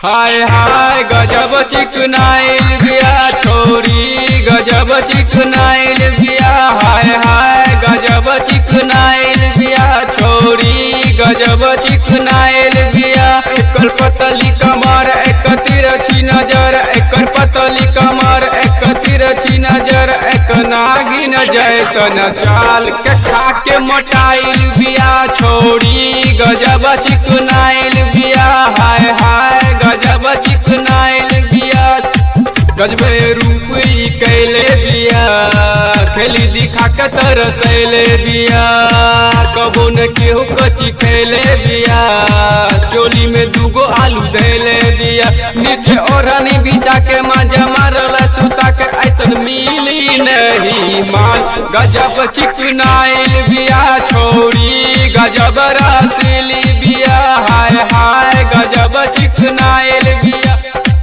हाय हाय गजब चिकनाइल बिया छोरी गजब चिकनाइल बिया हाय हाय गजब चिकनाइल बिया छोरी गजब चिकनाइल बिया एकर पतली कमर एक तिरछी नजर एकर पतली कमर एक तिरछी नजर एक नागिन जैसन चाल के खा के मोटाइल बिया छोरी गजब चिकनाइल बिया हाय हाय गजब चिकनाइल बिया गजबे रूप ई कैले बिया खेली दिखा के तरसैले बिया कबो न केहू कची खैले बिया चोली में दूगो आलू धैले बिया नीचे ओढ़नी बिछा के मजा मारल सुता के ऐसन मिली नहीं मान गजब चिकनाइल बिया छोरी गजब रसीली बिया हाय हाय गजब चिकनाइल बिया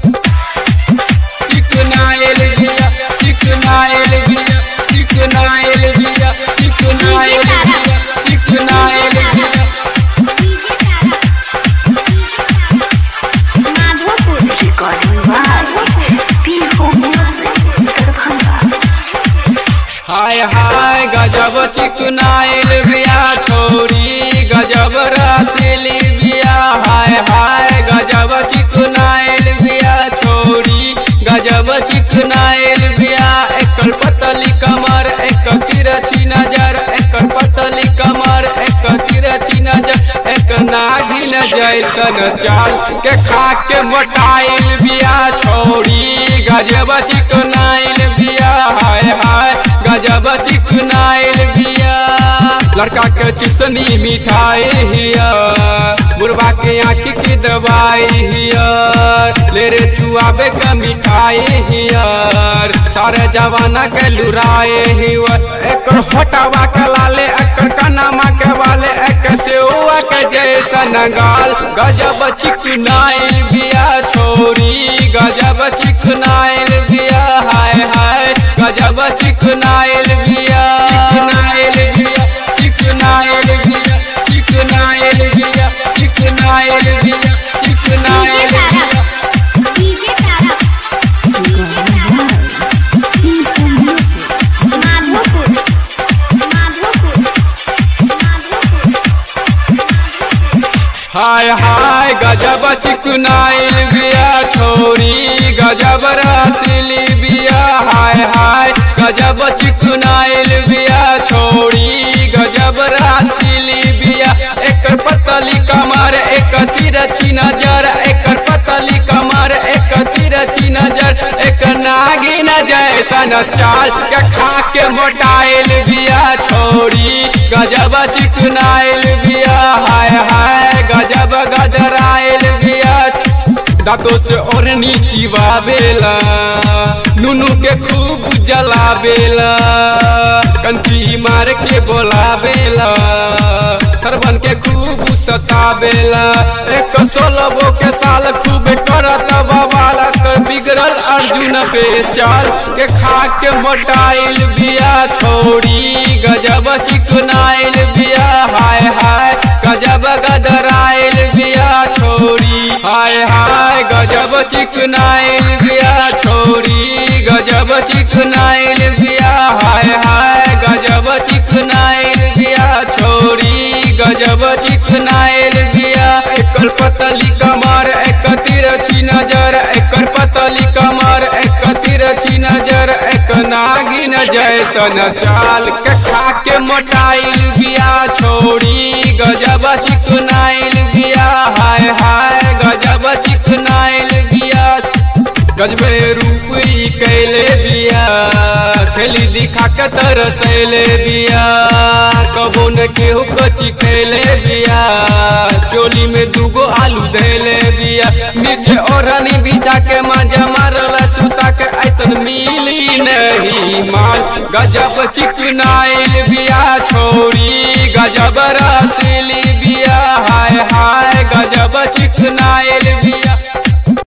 चिकनाइल बिया चिकनाइल बिया चिकनाइल बिया चिकनाइल बिया चिकनाइल बिया Madhopur recording by Pihu music Darbhanga हाय हाय गजब चिकनाइल बिया छोरी गजब रसीली बिया हाय हाय गजब चिकनाइल बिया छोरी गजब चिकनाइल बिया एकर पतली कमर एक तिरछी नजर एकर पतली कमर एक तिरछी नजर एक नागिन जैसन चाल के खा के मोटाइल बिया छोरी गजब चिकनाइल बिया हाय हाय गजब चिकनाइल बिया लड़का के चिसनी मिठाई हिया बुढ़वा के आँख की दवाई हियर ले रे चुआबे के मिठाई हियर सारे जवाना के लुराए हियर एकर होटवा के लाले एकर कनामा के वाले एक सेवा के जैसन गाल गजब चिकनाइल बिया छोरी गजब चिकनाइल बिया हाय हाय गजब चिकनाइल बिया चिकनाइल बिया चिकनाइल बिया चिकनाइल बिया चिकनाइल बिया चिकनाइल बिया डीजे तारा पीहू म्यूजिक माधोपुर माधोपुर माधोपुर हाय हाय गजब चिकनाइल बिया छोरी गजब रसीली बिया हाय हाय गजब चिकनाइल बिया छोरी गजब रसीली बिया एकर पतली कमर एक तिरछी नजर एकर पतली कमर एक तिरछी नजर एक नागिन जैसन चाल के खा के मोटाइल बिया छोरी गजब चिकनाइल बिया हाय हाय गजब गदराइल बिया दांतों से ओढ़नी चिवावेला नुनू के खूब जलावेला कंठी मार के बोलावेला सरवन के खूब सतावेला एक सोलबो के साल खूब करत बवाला कर बिगड़ल अर्जुन पे चाल के खा के मोटाइल बिया छोड़ी गजब चिकनाइल बिया हाय हाय गजब गदराइल बिया छोड़ी हाय हाय गजब चिकनाइल बिया छोड़ी गजब चिकनाइल बिया हाय हाय गजब चिकनाइल बिया छोड़ी गजब चिकनाइल बिया एकर पतली कमर एक तिरछी नजर एकर पतली कमर एक तिरछी नजर एक नागिन जैसन चाल के खा के मोटाइल बिया छोड़ी गजब चिकनाइल बिया हाय हाय गजब चिकनाइल बिया गजबे रूप ई कैले बिया खेली दिखा के तरसैले बिया कबो न केहू कची खैले बिया चोली में दूगो आलू धैले बिया नीचे ओढ़नी बिछा के मजा मारल सुता के ऐसन मिली नहीं माल गजब चिकनाइल बिया छोरी गजब रसीली बिया हाय हाय गजब चिकनाइल बिया